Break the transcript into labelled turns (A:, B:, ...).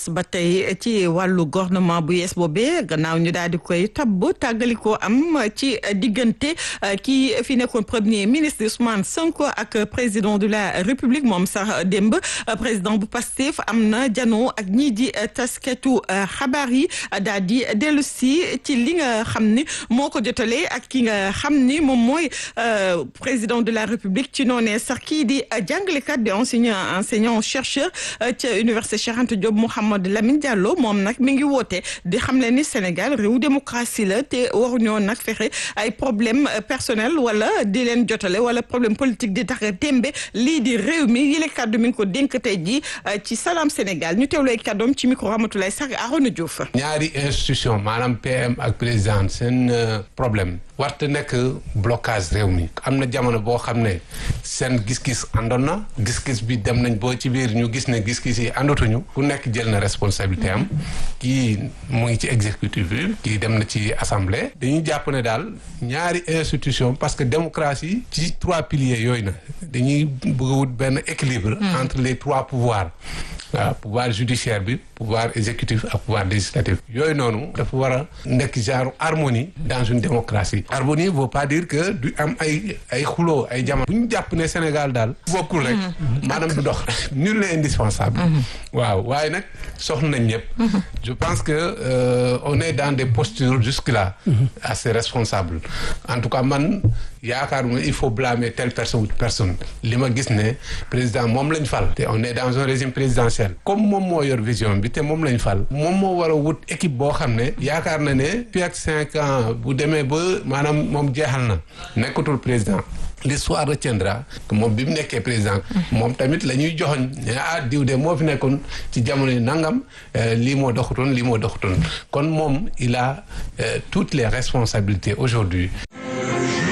A: des ba tey ci wàllu gouvernement bu yees boobee gannaaw ñu daal di koy tabb tàggalikoo am ci diggante kii fi nekkoon premier ministre Ousmane Sonko ak président de la République moom sax démb président bu Pastef am na janoo ak ñii di tasketu xabaar yi daal di dellu si ci li nga xam ni moo ko jotalee ak ki nga xam ni moom mooy président de la République ci noonee sax kii di jàngalekat di enseignant enseignant chercheur ca université Cheikh Anta Diop Mouhamed Lamine Diallo moom nag mi ngi woote di xam le ni Sénégal réew démocratie la te waruñoo nag fexe ay problème personnel wala di leen jotale wala problème politique di tax tembe lii di réew mi yile kàddu mi ngi ko dénk tey ji ci Salam Sénégal ñu teewlu ay kàddoom ci micro Ramatoulaye Sarr Arona Diouf.
B: ñaari institution maanaam PM ak président seen problème warte nekk blocage réew mi am na jamono boo xam ne seen gis-gis àndoon na gis-gis bi dem nañ boo ci biir ñu gis ne gis-gis yi àndatuñu ku nekk jël na responsabilité am kii mu ngi ci exécutif bi kii dem na ci assemblée dañuy jàpp ne daal ñaari institution parce que démocratie ci trois piliers yooyu na dañuy bëgg a wut benn équilibre entre les trois pouvoirs waaw pouvoir judiciaire bi pouvoir exécutif ak pouvoir législatif yooyu noonu dafa war a nekk genre harmonie dans une démocratie harmonie veut pas dire que du am ay ay xuloo ay jamono bu ñu jàpp ne Sénégal daal bokkul rek maanaam du dox nul n'est indispensable waaw waaye nag soxla nañ ñëpp je pense que euh, on est dans des postures jusque là assez responsables en tout cas man yaakaaruma il faut blâmer telle personne ou personne li ma gis ne président moom lañ fal te on est dans un régime présidentiel comme moom moo yor vision bi te moom lañ fal moom moo war a wut équipe boo xam ne yaakaar na ne fii ak cinq ans bu demee ba maanaam moom jeexal na nekkatul président l'histoire retiendra que moom bi mu nekkee président moom tamit la ñuy joxoñ ne ah diw de moo fi nekkoon ci jamono yi nangam lii moo doxutoon lii moo doxutoon kon moom il a toutes les responsabilités aujourd'hui